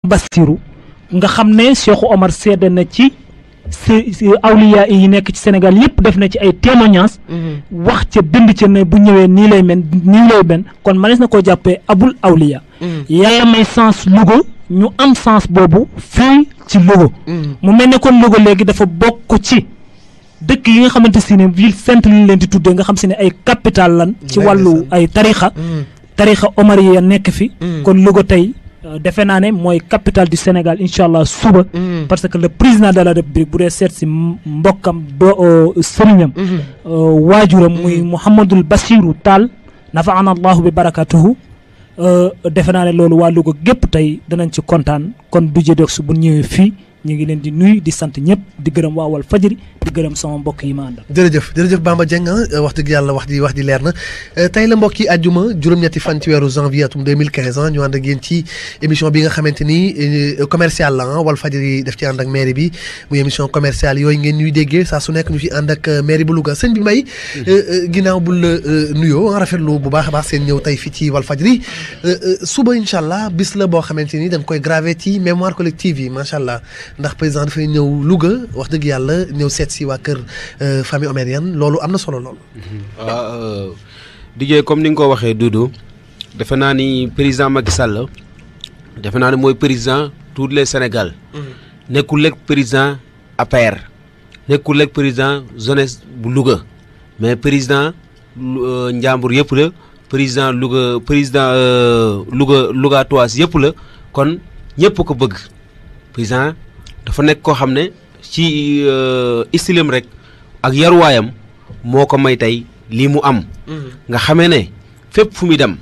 Bassirou nga xam ne Cheikh Omar seede na ci si awliya yi nekk ci Sénégal yëpp def na ci ay témoignages wax ca bind ca ne bu ñëwee nii lay men nii lay men kon manees na koo jàppee abul awliya yàlla may sens Louga ñu am sens boobu fii ci Louga mu mel ne kon Louga léegi dafa bokk ci dëkk yi nga xamante si ne ville sainte lañ leen di tuddee nga xam si ne ay capital lan ci wàllu ay tarixa tarixa omar yi nekk fi kon Louga tey defe naa ne mooy capitale du Sénégal incha allah suba parce que le président de la république bu dee seet si mbokkam do sëriñam waajuram muy Mouhamadul Bassirou Tall nafaana allahu bi barakatuhu defe naa ne loolu waa Louga gépp tey danañ ci kontaan kon du jëdoog su bu ñëwee fii ñu ngi leen di nuyu di sant ñëpp di gërëm waa Walf Fadjri di gërëm sama mbokk yi ma àndal. jërëjëf jërëjëf Bamba Dieng wax dëgg yàlla wax ji wax ji leer na tey la mbokk yi àjjuma juróom-ñetti fan ci weeru janvier atum 2015 ñu ànd ak yéen ci émission bi nga xamante ni commercial la Walf Fadjri def ci ànd ak mairie bi muy émission commerciale yooyu ngeen ñuy déggee saa su nekk ñu ci ànd ak mairie bu Louga sëñ bi may ginnaaw bul la nuyoo rafetlu bu baax a baax seen ñëw tey fii ci Walf Fadjri suba incha allah bis la boo xamante ni dañ koy gravé ci mémoire collective yi macha allah ndax président dafay ñëw Louga wax dëgg yàlla ñëw seet si waa kër famille omérienne loolu am na solo lool. waaw DJ comme ni nga ko waxee Doudou defe naa ni président Macky Sall defe naa ni mooy président tous les Sénégal. nekkul lekk président APR. nekkul lekk président jeunesse bu Louga mais président Njàmbur yëpp la président Louga président Louga Louga Toise yëpp la kon ñëpp ko bëgg président dafa nekk koo xam ne. ci istilam rek ak yaruwaayam moo ko may tey lii mu am nga xamee ne fépp fu muy dem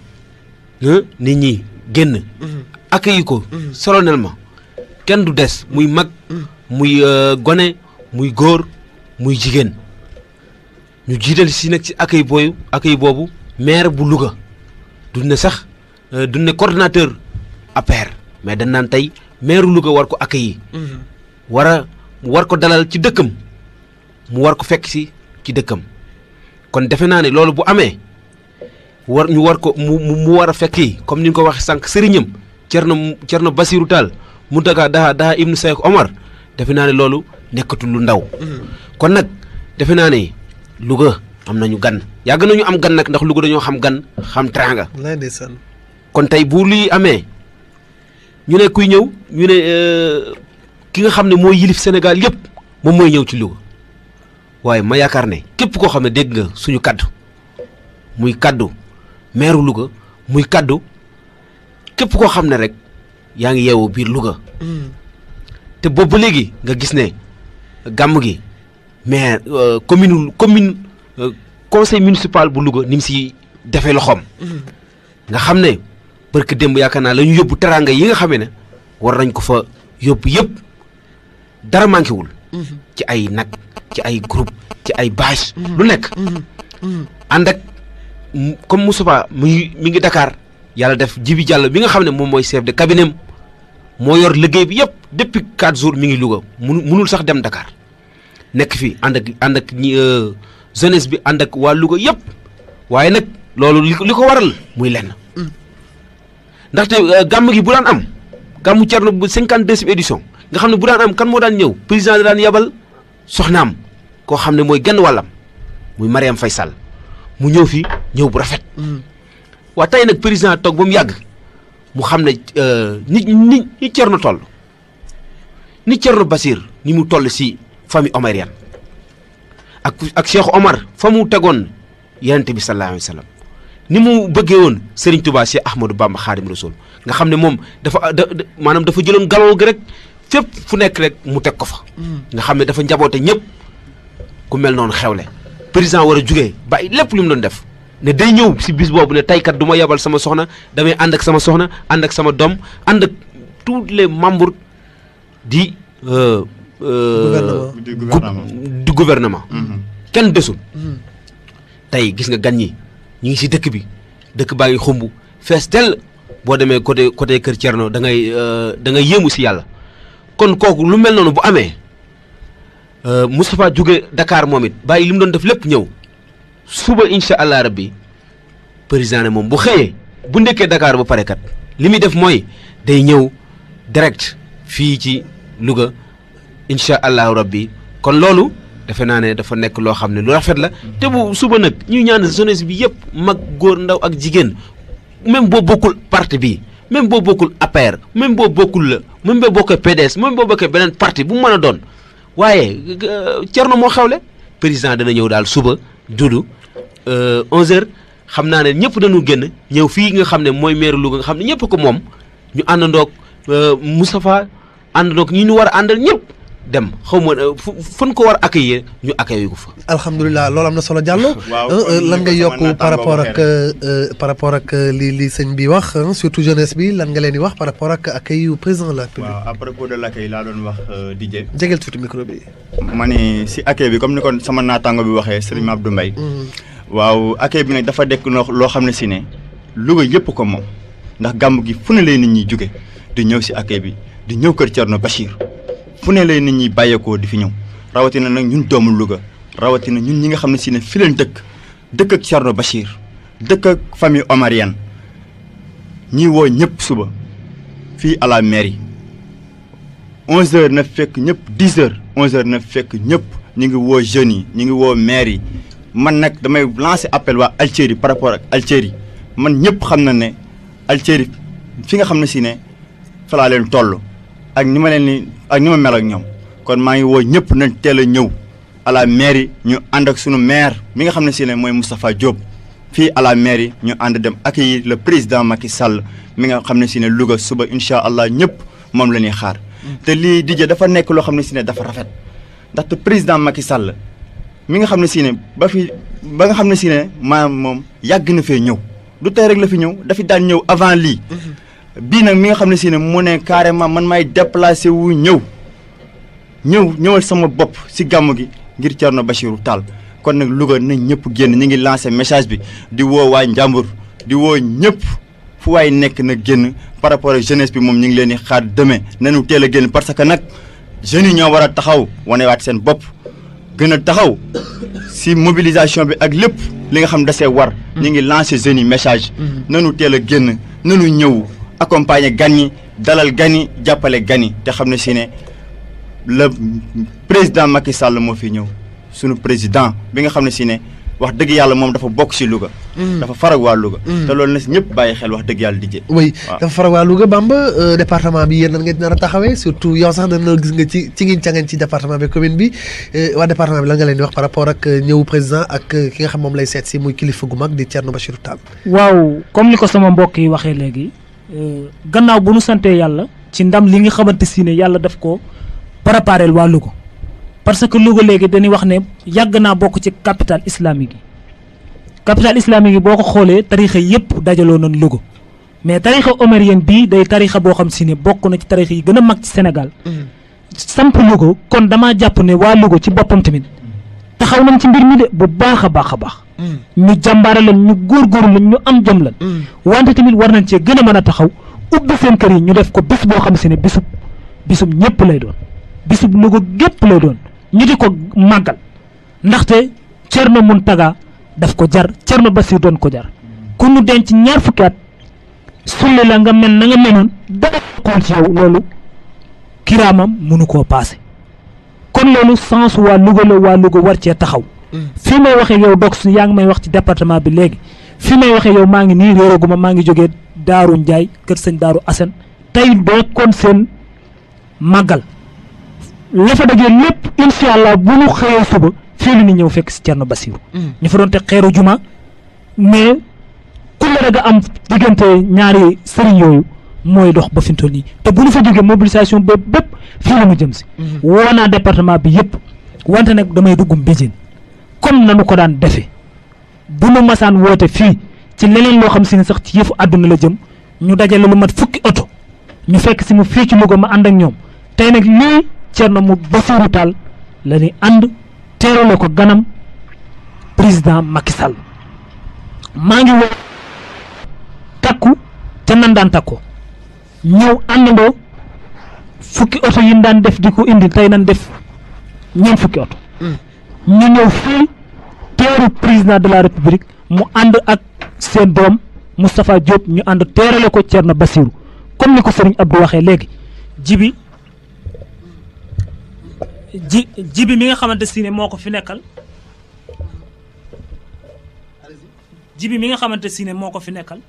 nit ñi génn accueilli ko solennellement kenn du des muy mag muy gone muy góor muy jigéen ñu jiital si nag ci accueil booyu accueil boobu maire bu Louga du ne sax du ne coordonnateur APR mais dañ naan tey maire Louga war ko accueillir war a mu war ko dalal ci dëkkam mu war ko fekk si ci dëkkam kon defe naa ne loolu bu amee war ñu war ko mu mu war a fekki comme ni nga ko waxee sànq sëriñam Cerno Cerno Basiru Taal mu daga daha daha ibnu Seex Omar defe naa ne loolu nekkatul lu ndaw kon nag defe naa ne Louga am nañu gan yàgg nañu am gan nag ndax Louga dañoo xam gan xam teraanga kon tey bu lii amee ñu ne kuy ñëw ñu ne ki nga xam ne mooy yilif Sénégal yëpp moom mooy ñëw ci Louga waaye ma yaakaar ne képp koo xam ne dégg nga suñu kaddu muy kaddu meeru Louga muy kaddu képp koo xam ne rek yaa ngi yeewu biir Louga te boobu ba léegi nga gis ne gàmm gi maire commune commune conseil municipal bu Louga ni mu si defee loxoom nga xam ne barke démb yaakaar naa la ñu yóbbu teraanga yi nga xamee ne war nañ ko fa yóbbu yëpp dara manqué wul. ci ay nag ci ay groupe ci ay bâche lu nekk. ànd ak comme Moustapha mi mi ngi Dakar yàlla def Jibi Diallo bi nga xam ne moom mooy chef de cabinet moo yor liggéey bi yëpp depuis quatre jours mi ngi Louga munu munul sax dem Dakar nekk fi ànd ak ànd ak ñi jeunesse bi ànd ak waa Louga yëpp waaye nag loolu li li ko waral muy lenn. ndaxte gàmm gi bu daan am. gàmmu Cerno bu cinquante deuxième édition nga xam ne bu daan am kan moo daan ñëw président da daan yabal soxnaam koo xam ne mooy genn wàllam muy Mariam Faye Sall mu ñëw fi ñëw bu rafet. waa tey nag président toog ba mu yàgg mu xam ne nit ñi ñi Cerno toll ni Cerno Basir ni mu toll si famille omarienne ak ak Cheikh Omar fa mu tegoon yonent bi sallallahu alayhi wa sallam ni mu bëggee woon Serigne Touba Cheikh Ahmadou Bamba Khadim Rasoul nga xam ne moom dafa da maanaam dafa jëloon galon gi rek fépp fu nekk rek mu teg ko fa. nga xam ne dafa njaboote ñëpp ku mel noonu xewle président war a jugee bàyyi lépp lu mu doon def ne day ñëw si bis boobu ne taykat du ma yebal sama soxna damay ànd ak sama soxna ànd ak sama doom ànd ak tous les membres di. du gouvernement. kenn desul. tey gis nga gan ñi ñu ngi si dëkk bi dëkk baa ngi xumb fees dell. boo demee côté côté Kër Thierno da ngay da ngay yéemu si yàlla kon kooku lu mel noonu bu amee Moustapha jóge Dakar moom it bàyyi li mu doon def lépp ñëw suba incha allah rabbi président ne moom bu xëyee bu ndekkee Dakar ba pare kat li muy def mooy day ñëw direct fii ci Louga incha allahu rabbi kon loolu defe naa ne dafa nekk loo xam ne lu rafet la te bu suba nag ñuy ñaan jeunesse bi yëpp mag góor ndaw ak jigéen même boo bokkul parti bi même boo bokkul APR même boo bokkul la même boo bokkee PDS même boo bokkee beneen parti bu mu mën a doon waaye Thierno moo xewle président dana ñëw daal suba dudu 11h xam naa ne ñëpp dañu génn ñëw fii nga xam ne mooy maire Louga nga xam ne ñëpp ko moom ñu àndandoog Moustapha àndandoog ñi ñu war a àndal ñëpp dem xaw ma fu fan ko war a accueillir ñu accueillir ko fa. alhamdulilah loolu am na solo Diallo. lan nga yokk par rapport ak par rapport ak li li sëñ bi wax surtout jeunesse bi lan nga leen di wax par rapport ak accueil yu président la République. waaw à propos de l' accueil laa doon wax DJ. jegeel tuuti micro bi. ma ne si accueil bi comme ni ko sama naataango bi waxee Serigne Abdou Mbaye. waaw accueil bi nag dafa dekk loo xam ne si ne Louga yëpp ko moom ndax gàmm gi fu ne lay nit ñi jóge di ñëw si accueil bi di ñëw kër Thierno Bachir. fu ne lay nit ñi bàyyeekoo di fi ñëw rawatina nag ñun doomu Louga rawatina ñun ñi nga xam ne si ne fi leen dëkk dëkk ak Thierno Bachir dëkk ak famille omarienne ñi woo ñëpp suba fii à la mairie 11h na fekk ñëpp 10h 11h na fekk ñëpp ñu ngi woo jeunes yi ñu ngi woo maire yi man nag damay lancer appel waa Algérie par rapport ak Algérie man ñëpp xam na ne Algérie fi nga xam ne si ne fa laa leen toll. ak ni ma leen ni ak ni ma mel ak ñoom kon maa ngi woo ñëpp nañ teel a ñëw à la mairie ñu ànd ak sunu maire mi nga xam ne si ne mooy Moustapha Diop fii à la mairie ñu ànd dem accueillir le président Macky Sall mi nga xam ne si ne Louga suba incha allah ñëpp moom la ñuy xaar. te lii DJ dafa nekk loo xam ne si ne dafa rafet ndaxte président Macky Sall mi nga xam ne si ne ba fi ba nga xam ne si ne maanaam moom yàgg na fee ñëw du tey rek la fi ñëw dafi daan ñëw avant lii. bii nag mi nga xam ne si ne mu ne carrément man maay déplacé wu ñëw ñëw ñëwal sama bopp si gàmm gi ngir Thierno Bachirou Tall kon nag Louga nañ ñëpp génn ñu ngi lancé message bi di woo waa Njàmbur di woo ñëpp fu waay nekk na génn par rapport ak jeunesse bi moom ñu ngi leen di xaar demain nañu teel a génn parce que nag jeunes yi ñoo war a taxaw wanewaat seen bopp gën a taxaw si mobilisation bi ak lépp li nga xam dasee war ñu ngi lancé jeunes yi message nanu teel a génn nanu ñëw accompagner gan yi dalal gan yi jàppale gan yi te xam ne si ne le président Macky Sall moo fi ñëw sunu président bi nga xam ne si ne wax dëgg yàlla moom dafa bokk si Louga. dafa farag waa Louga. te loolu na si ñëpp bàyyi xel wax dëgg yàlla di jë. oui dafa farag waa Louga Bamba département bi yéen nan nga nar a taxawee surtout yow sax dana gis nga ci ci ngi cangan ci département bi commune bi waa département bi lan nga leen di wax par rapport ak ñëw président ak ki nga xam moom lay seet si muy kilifa gu mag di Thierno Bachirou Tall. waaw comme ni ko sama mbokk yi waxee léegi. gannaaw bu nu santee yàlla ci ndam li nga xamante si ne yàlla daf ko préparé waa Louga parce que Louga léegi dañuy wax ne yàgg naa bokk ci capital islamique yi capital islamique yi boo ko xoolee tarixa yëpp dajaloo nañ Louga mais tarixa omarienne bii day tarixa boo xam si ne bokk na ci tarixa yi gën a mag ci Sénégal samp Louga kon damaa jàpp ne waa Louga ci boppam tamit taxaw nañ ci mbir mi de bu baax a baax a baax ñu jàmbaare leen ñu góorgóorlu leen ñu am jom leen wante tamit war nañ cee gën a mën a taxaw ubbi seen kër yi ñu def ko bis boo xam si ne bisub bisub ñëpp lay doon bisub Louga gépp lay doon ñu di ko màggal ndaxte Thierno Mountaga daf ko jar Thierno Bassir doon ko jar ku ñu denc ñaar fukki at sulli la nga mel na nga menoon dara koon ci yow loolu kiraamam mënu koo paase kon loolu sens waa Louga la waa Louga war cee taxaw fii may waxee yow dox yaa ngi may wax ci département bi léegi fii may waxee yow maa ngi nii réeraguma maa ngi jógee Daaru Njaay kër sëñ Daaru Asen tey doo kon seen màggal la fa dajee lépp incha allah bu ñu xëyee suba fii la ñu ñëw fekk si Thierno Bassirou ñu fa doon teg xeeru juma mais ku la nga am diggante ñaari sëriñ yooyu mooy dox ba fi mu toll nii te bu ñu fa jógee mobilisation bépp bépp fii la mu jëm si woo naa département bi yëpp wante nag damay dugg Mbéjéen comme nanu ko daan defee bu nu masaan woote fii ci leneen loo xam si ne sax ci yëfu àdduna la jëm ñu dajale lu mat fukki oto ñu fekk si mu fii ci Louga ma ànd ak ñoom tey nag lii Thierno mu Bassirou Tall la ñuy ànd teerale ko ganam président Macky Sall maa ngi woo takku te nan daan takku ñëw àndandoo fukki oto yi daan def di ko indi tey nan def ñeent fukki oto ñu ñëw fii teeru président de la république mu ànd ak seen doom Moustapha Diop ñu ànd teerale ko Thierno Bassirou comme ni ko sëriñ Abdou waxee léegi jibi ji jibi mi nga xamante si ne moo ko fi nekkal jibi mi nga xamante si ne moo ko fi nekkal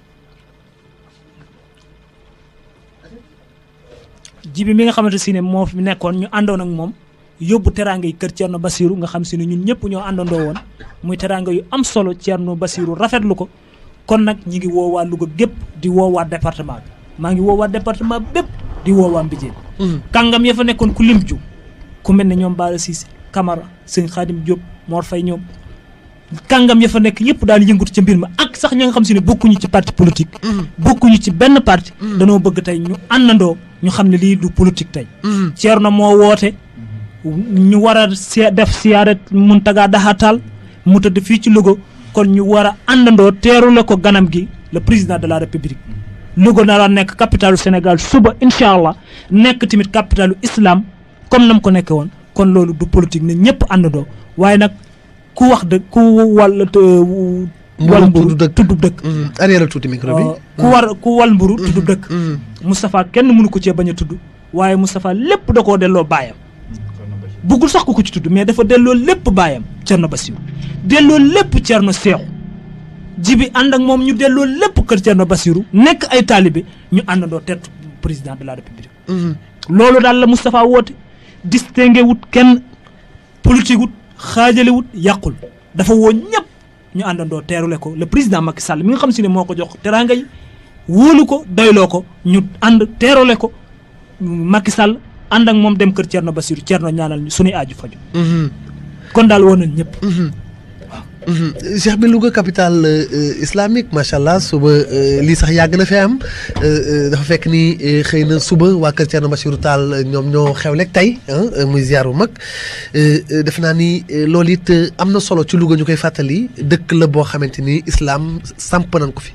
jibi mi nga xamante si ne moo fi nekkoon ñu àndoon ak moom yóbbu teraanga yi kër Thierno Basirou nga xam si ne ñun ñëpp ñoo àndandoo woon muy teraanga yu am solo Thierno Basirou rafetlu ko kon nag ñi ngi woowaa Louga gépp di woowaa département bi maa ngi woowaa département bépp di woowaa Mbijeen kàngam ya fa nekkoon ku lim ju ku mel ne ñoom Bara Cissé Camara sëñ Khadim Diop Mor Faye ñoom kàngam ya fa nekk yëpp daal yëngatu ca mbir ma ak sax ña nga xam si ne bokkuñu ci parti politique bokkuñu ci benn parti danoo bëgg tey ñu àndandoo ñu xam ne lii du politique tey Thierno moo woote ñu war a see def siyaare Muntaga Daxatal mu tëdd fii ci Louga kon ñu war a àndandoo teerule ko ganam gi le président de la république Louga na la nekk capitalu Sénégal suba incha allah nekk tamit capitalu islam comme nam ko nekkee woon kon loolu du politique ne ñëpp àndandoo waaye nag ku wax dëgg ku wal wal mburu tudd dëkk. tudd dëkk arrière tuuti micro bi. ku war ku wal mburu tudd dëkk Moustapha kenn mënu ko cee bañ a tudd waaye Moustapha lépp da koo delloo baayam buggul sax ku ko ci tudd mais dafa delloo lépp baayam Thierno Bassirou delloo lépp Thierno Seexu jibi ànd ak moom ñu delloo lépp kër Thierno Bassirou nekk ay taalibe ñu àndandoo teetu président de la république loolu daal la Moustapha woote distingué wut kenn politique wut xaajale wut yàqul dafa woo ñëpp ñu àndandoo teerule ko le président Macky Sall mi nga xam si ne moo ko jox teraanga yi wóolu ko doyloo ko ñu ànd teerule ko Macky Sall ànd ak moom dem kër Thierno Bassirou Thierno ñaanal ñu suñuy aaju faju kon daal woon nañ ñëpp Cheikh bi Louga capitale euh, islamique macha allah suba euh, lii sax yàgg na fi am euh, euh, dafa fekk ni euh, xëy na suba waa kër Thierno Bassirou Tall euh, ñoom ñoo xewleeg tey ah euh, muy ziar bu mag euh, euh, defe naa ni euh, loolu it euh, am na solo ci Louga ñu koy fàttali dëkk la boo xamante ni islam samp nañ ko fi.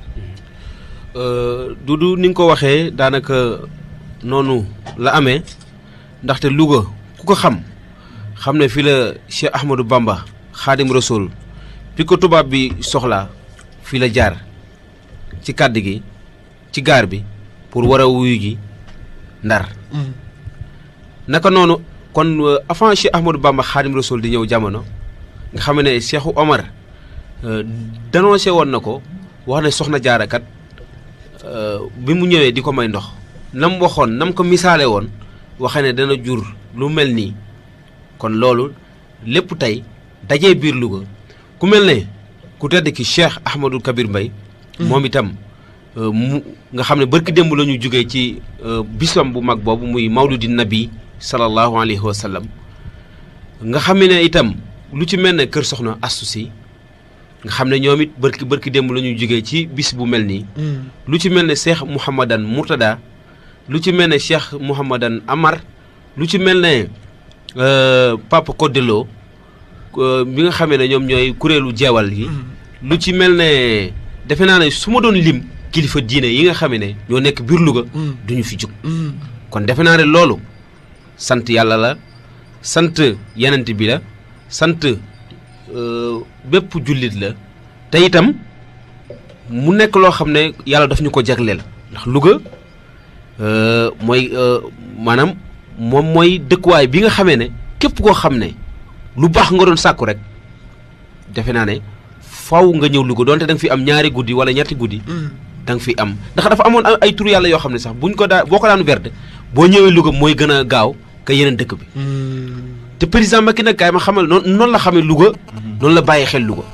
Dudu ni nga ko waxee daanaka noonu la amee ndaxte Louga ku ko xam xam ne fii la Cheikh Ahmadou Bamba Xaadim Rasul bi ko tubaab bi soxlaa fii la jaar ci kàdd gi ci gaar bi pour war a wuyu gi ndar naka noonu kon euh, avant Cheikh Ahmadou Bamba Xaadim Rasul di ñëw jamono nga xam ne Cheikhu Omar euh, dénoncé woon na ko wax ne soxna jaarakat euh, bi mu ñëwee di ko may ndox nam waxoon nam ko misaale woon waxe ne dana jur lu mel nii kon loolu lépp tey dajee biir Louga ku mel ne ku tedd ki Cheikh Ahmadou Kabir Mbaye moom itam euh, mu nga xam ne barki démb la ñu jógee ci euh, bisam bu mag boobu muy mawludi nabi sallallahu alayhi wa sallam nga xam ne itam lu ci mel ne kër soxna Astou Sy nga xam ne ñoom it barki barki démb la ñu jógee ci bis bu mel nii lu ci mel ne Cheikh Mouhamadan Mourtada lu ci mel ne Cheikh Mouhamadan Amar lu ci mel ne euh, Papa Kodelo euh, bi nga xamee ne ñoom ñooy kuréelu jeewal yi lu ci mel ne defe naa ne su ma doon lim kilifa diine yi nga xamee ne ñoo nekk biir Louga duñu fi jóg kon defe naa ne loolu sant yàlla la sant yenent bi la sant euh, bépp jullit la te itam mu nekk loo xam ne yàlla daf ñu ko jagleel ndax Louga euh, mooy euh, maanaam moom mooy dëkkuwaay bi nga xamee ne képp koo xam ne lu baax nga doon sàkku rek defe naa ne faw nga ñëw Louga donte da nga fi am ñaari guddi wala ñetti guddi da nga fi am ndax dafa amoon ay tur yàlla yoo xam ne sax buñ ko daa boo ko daan verde boo ñëwee Louga mooy gën a gaaw ka yeneen dëkk bi te président Macky nag kaay ma xamal noonu noonu la xamee Louga noonu la bàyyi xel Louga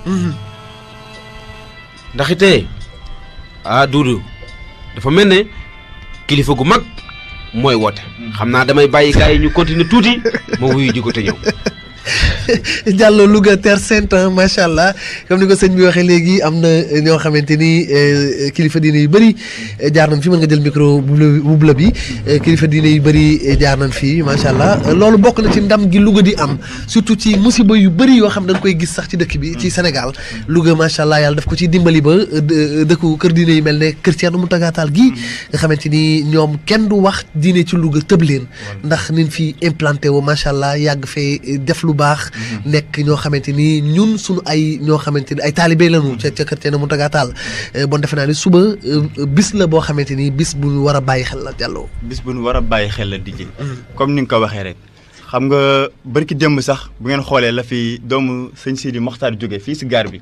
ndax ite ah Doudou dafa mel ne kilifa gu mag mooy woote xam naa damay bàyyi gars yi ñu continuer tuuti ma wuyu ji ko te ñëw Diallo Louga Terre Sainte macha allah comme ni ko sëñ bi waxee léegi am na ñoo xamante ni eh, kilifa diine yu bëri eh, jaar nañ fi mën nga jël micro bu bleu bu bleu bi eh, kilifa diine yu bëri eh, jaar nañ fi macha allah loolu bokk na ci ndam gi Louga di am surtout ci musiba yu bëri yoo xam dañ koy gis sax ci dëkk bi ci Sénégal Louga macha allah yàlla daf ko ciy dimbali ba eh, dë- dëkku kër diine yu mel ne kër Thierno Mountaga Tall gii nga xamante ni ñoom kenn du wax diine ci Louga tëb leen ndax nin fi implanté wu macha allah yàgg fee eh, def lu baax nekk ñoo xamante ni ñun suñu ay ñoo xamante ni ay taalibe lañu ca ca kër Thierno Mountaga Tall bon defe naa ni suba bis la boo xamante ni bis bu ñu war a bàyyi xel la jàlloo. bis bu ñu war a bàyyi xel la di comme ni nga ko waxee rek. xam nga barki démb sax bu ngeen xoolee la fi doomu sëñ Sidi Mokhtar jóge fii si gaar bi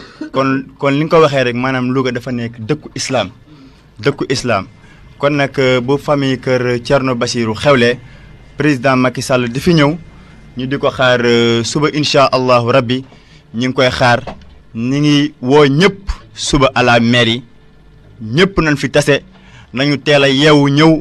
kon kon li nga ko waxee rek maanaam Louga dafa nekk dëkku islam dëkku islam kon nag bu famille kër Thierno Bassirou xewlee président Macky Sall di fi ñëw ñu di ko xaar suba incha allahu rabbi ñu ngi koy xaar ñu ngi woo ñëpp suba à la mairie ñëpp nañ fi tase nañu teel a yeewu ñëw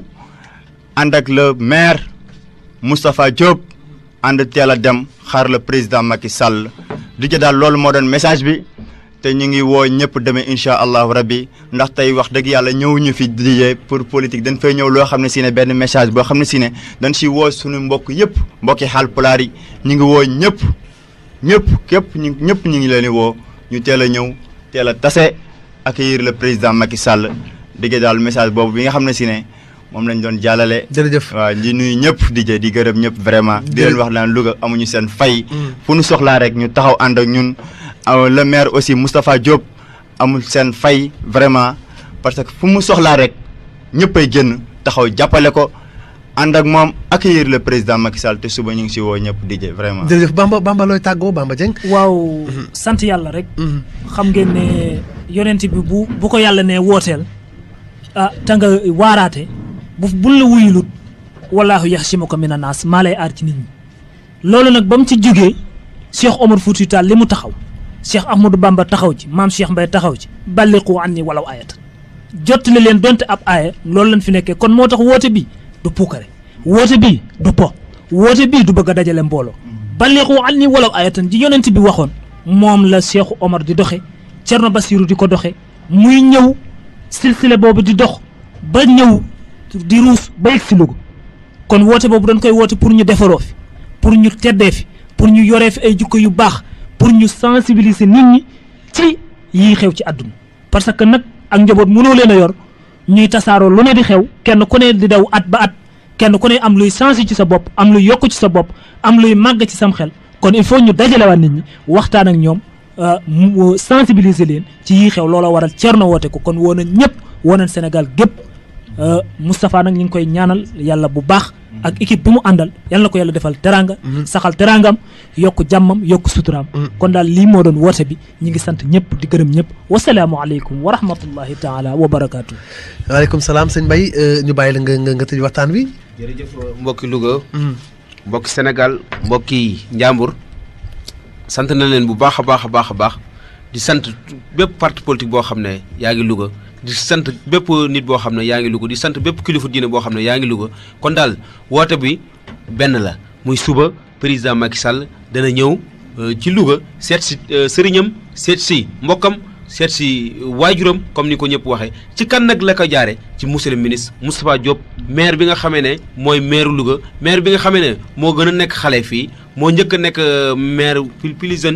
ànd ak le maire. Moustapha Diop ànd teel a dem xaar le président Macky Sall di ca daal loolu moo doon message bi te ñu ngi woo ñëpp demee incha allahu rabbi ndax tey wax dëgg yàlla ñëwuñu fi dijee pour politique dañ fay ñëw loo xam ne si ne benn message boo xam ne si ne dañ si woo suñu mbokk yëpp mbokki Haalpulaar yi ñu ngi woo ñëpp ñëpp képp ñu ñëpp ñu ngi leen di woo ñu teel a ñëw teel a tase accueillir le président Macky Sall di ca daal message boobu bi nga xam ne si ne moom lañ doon jàllale. jërëjëf waaw di nuyu ñëpp di jë di gërëm ñëpp vraiment. di leen wax naan Louga amuñu seen fay. fu nu soxlaa rek ñu taxaw ànd ak ñun. le maire aussi Moustapha Diop amul seen fay vraiment parce que fu mu soxlaa rek ñëppay génn taxaw jàppale ko ànd ak moom accueillir le président Macky Sall te suba ñu ngi si woo ñëpp di jë vraiment. jërëjëf Bamba Bamba looy tàggoo Bamba Dieng. waaw sant yàlla rek. xam ngeen ne yonent bi bu bu ko yàlla ne wooteel ah te nga waaraate. bu bul la wuyulut wallaahu yaxsimuka mina naas maa lay aar ci nit ñi loolu nag ba mu ci jógee Cheikh Omar Fouti Tall li mu taxaw Cheikh Ahmadou Bamba taxaw ci maam Cheikh Mbaye taxaw ci balliqu anni walaw ayatan jottali leen donte ab aaya loolu lañ fi nekkee kon moo tax woote bi du puukare woote bi du po woote bii du bëgg a dajale mbooloo balliqu anni walaw ayatan ji yonent bi waxoon moom la Cheikh Omar di doxe Thierno Bassirou di ko doxe muy ñëw silsile boobu di dox ba ñëw di ruus ba yegg si Louga kon woote boobu dañ koy woote pour ñu defaroo fi pour ñu teddee fi pour ñu yoree fi ay jukko yu baax pour ñu sensibiliser nit ñi ci yii xew ci àdduna parce que nag ak njaboot mënoo leen a yor ñuy tasaaroo lu ne di xew kenn ku ne di daw at ba at kenn ku ne am luy sensi ci sa bopp am luy yokk ci sa bopp am luy màgg ci sam xel kon il faut ñu dajalewaat nit ñi waxtaan ak ñoom sensibiliser leen ci yii xew loola waral Thierno woote ko kon woo nañ ñëpp woo nañ Sénégal gépp Moustapha nag ñu ngi koy ñaanal yàlla bu baax ak équipe bi mu àndal yàlla na ko yàlla defal teranga saxal terangam yokk jàmmam yokk suturaam kon daal lii moo doon woote bi ñi ngi sant ñëpp di gërëm ñëpp wasalaamu aleykum wa rahmatullahi taala wa barakaatu. waaleykum salaam sëñ Mbaye ñu bàyyi la nga nga nga tëj waxtaan wi. jërëjëf mbokki Louga. mbokki Sénégal mbokki Njàmbur sant na leen bu baax a baax a baax a baax di sant bépp parti politique boo xam ne yaa ngi Louga. di sant bépp nit boo xam ne yaa ngi Louga di sant bépp kilifa diine boo xam ne yaa ngi Louga kon daal woote bi benn la muy suba président Macky Sall dana ñëw ci Louga seet si sëriñam seet si mbokkam seet si waajuram comme ni ko ñëpp waxee ci kan nag la ko jaare ci monsieur le ministre Moustapha Diop maire bi nga xamee ne mooy maire Louga maire bi nga xamee ne moo gën a nekk xale fii moo njëkk a nekk maire plus jeune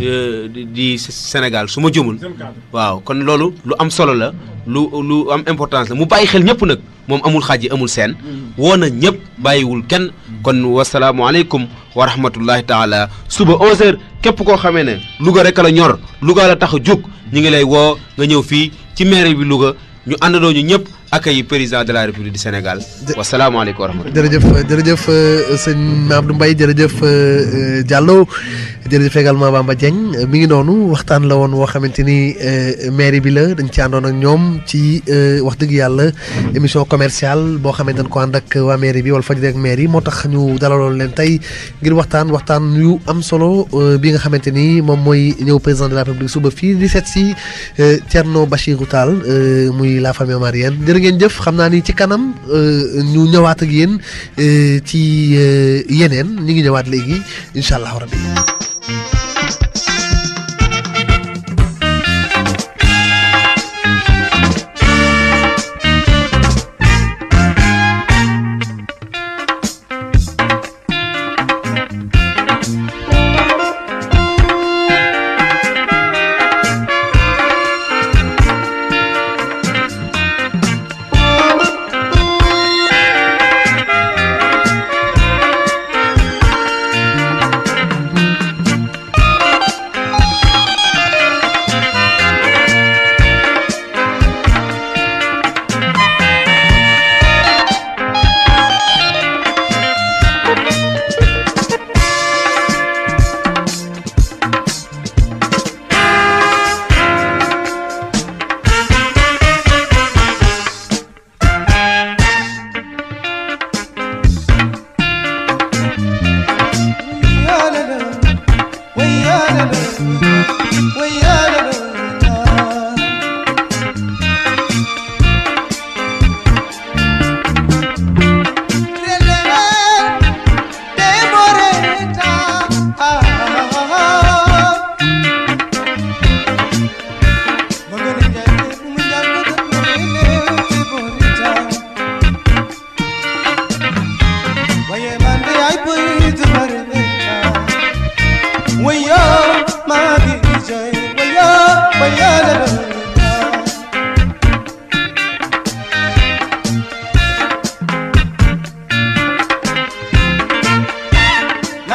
di Sénégal su ma jumul waaw kon loolu lu am solo la lu lu am importance la mu bàyyi xel ñëpp nag moom amul xaaj amul seen woo na ñëpp bàyyiwul kenn kon wasalaamualeykum wa rahmatullahi taala suba 11h képp koo xamee ne Louga rek la ñor Louga la tax a jóg ñu ngi lay woo nga ñëw fii ci maire bi Louga ñu àndandoo ñu ñëpp accueil président de la république du Sénégal. wasalaamaaleykum wa rahmatulah. jërëjëf jërëjëf sëñ Abdou Mbaye jërëjëf Diallo jërëjëf également Bamba Dieng mi ngi noonu waxtaan la woon woo xamante ni mairie bi la dañ ci àndoon ak ñoom ci wax dëgg yàlla émission commerciale boo xamante dañ ko ànd ak waa mairie bi wala Fadjri ak mairie moo tax ñu dalaloon leen tey ngir waxtaan waxtaan yu am solo bi nga xamante ni moom mooy ñëw président de la république suba fii di seet si Thierno Bachirou Tall muy la famille omarienne ngeen jëf xam naa ni ci kanam ñu ñëwaat ak yéen ci yeneen ñu ngi ñëwaat léegi incha allah rabbi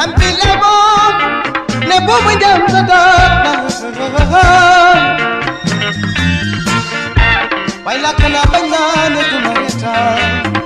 lampi leboon ne boobu jam sa doot na way lakk naa bañ naa ne duma retaan